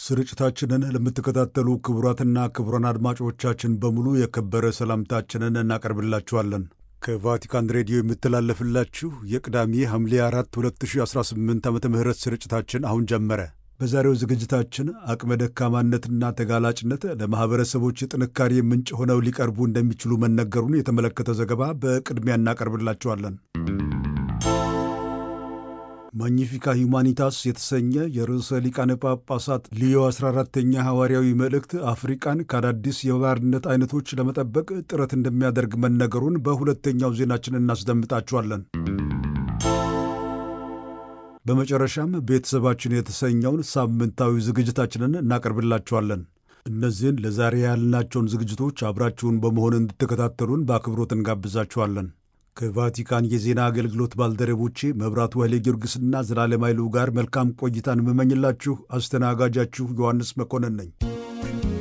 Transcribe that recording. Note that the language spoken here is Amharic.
ስርጭታችንን ለምትከታተሉ ክቡራትና ክቡራን አድማጮቻችን በሙሉ የከበረ ሰላምታችንን እናቀርብላችኋለን። ከቫቲካን ሬዲዮ የምተላለፍላችሁ የቅዳሜ ሐምሌ 4 2018 ዓ ም ስርጭታችን አሁን ጀመረ። በዛሬው ዝግጅታችን አቅመ ደካማነትና ተጋላጭነት ለማኅበረሰቦች የጥንካሬ ምንጭ ሆነው ሊቀርቡ እንደሚችሉ መነገሩን የተመለከተ ዘገባ በቅድሚያ እናቀርብላችኋለን። ማግኒፊካ ሁማኒታስ የተሰኘ የርዕሰ ሊቃነ ጳጳሳት ሊዮ 14ተኛ ሐዋርያዊ መልእክት አፍሪቃን ከአዳዲስ የባርነት አይነቶች ለመጠበቅ ጥረት እንደሚያደርግ መነገሩን በሁለተኛው ዜናችን እናስደምጣችኋለን። በመጨረሻም ቤተሰባችን የተሰኘውን ሳምንታዊ ዝግጅታችንን እናቀርብላችኋለን። እነዚህን ለዛሬ ያልናቸውን ዝግጅቶች አብራችሁን በመሆን እንድትከታተሉን በአክብሮት እንጋብዛችኋለን። ከቫቲካን የዜና አገልግሎት ባልደረቦቼ መብራቱ ኃይሌ ጊዮርጊስና ዘላለም ኃይሉ ጋር መልካም ቆይታን የምመኝላችሁ አስተናጋጃችሁ ዮሐንስ መኮንን ነኝ።